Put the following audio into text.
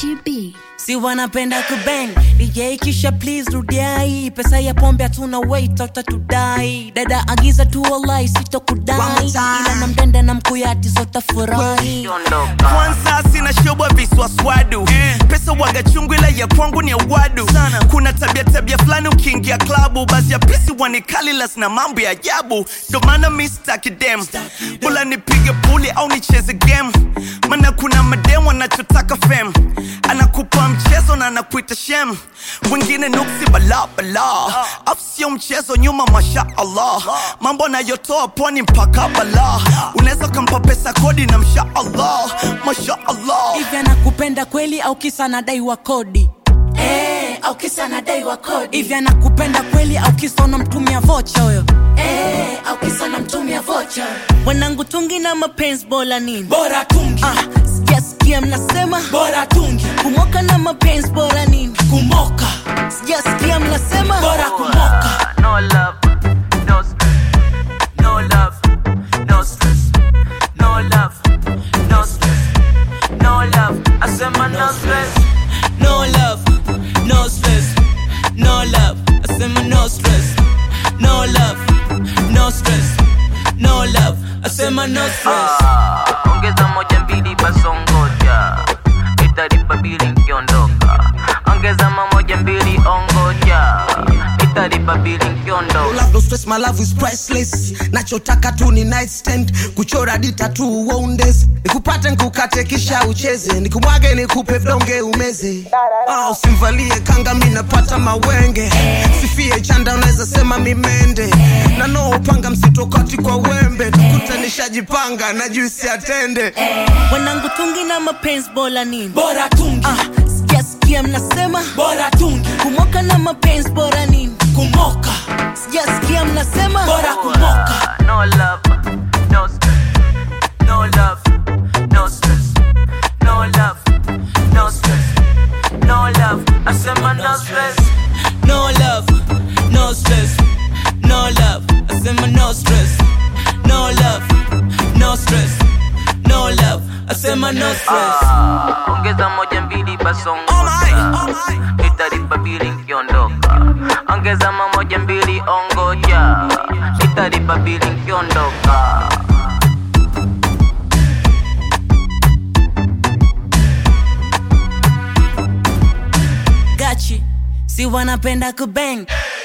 Gachi B. si wanapenda kubang DJ kisha please rudiai pesa ya pombe hatuna wait utatudai dada agiza tu wallahi One more sitokudai time. ila na mdende na mkuyati zotafurahi kwanza sina shobwa viswaswadu pesa waga chungu ila ya kwangu ni ya wadu kuna tabia tabia fulani ukiingia klabu basi ya pisi wanikalilas na mambo ya ajabu ndo maana mi staki dem bula nipige puli au nicheze game mana kuna madem wanachotaka fem anakupa mchezo na anakuita shem wengine nuksi bala bala afu sio mchezo nyuma masha allah mambo anayotoa pwani mpaka bala unaweza ukampa pesa kodi na msha allah masha allah hivi anakupenda kweli au kisa anadaiwa kodi Eh, au kisa anadaiwa kodi hivi anakupenda kweli au kisa unamtumia vocha huyo Eh, au kisa unamtumia vocha wanangu tungi na mapenzi bora nini bora tungi ah, sijasikia mnasema bora tungi kumoka na mapenzi bora nini kumoka sijasikia mnasema bora kumoka no love, no stress. No love, no stress. No love, no stress. No love, I said my no stress. no love no stress no love asema no stress no love no stress no love asema no stress Ah, ongeza moja mbili basongoja italipa bili nkiondoka ongeza mamoja mbili ongoja italipa bili nkiondoka love no stress my love is priceless nachotaka tu ni nightstand kuchora dita tu wondes nikupate nkukate kisha ucheze nikumwage nikupe vidonge umeze ah, usimvalie kanga mi napata mawenge sifie chanda unaweza sema mimende na no upanga msitokati kwa wembe tukute nishajipanga na juisi atende wanangu tungi na mapenzi bora nini bora tungi ah, sijasikia mnasema bora tungi kumoka na mapenzi bora nini kumoka sijasikia mnasema bora kumoka Ah, no love, no stress. No love, no stress. No love, no stress. No love, I said my no stress. no love no stress no love asema no stress no love no stress no love asema no stress Ah, ongeza moja mbili basongoja italipa bili nkiondoka ongeza mamoja mbili ongoja italipa bili nkiondoka gachi si wanapenda kubang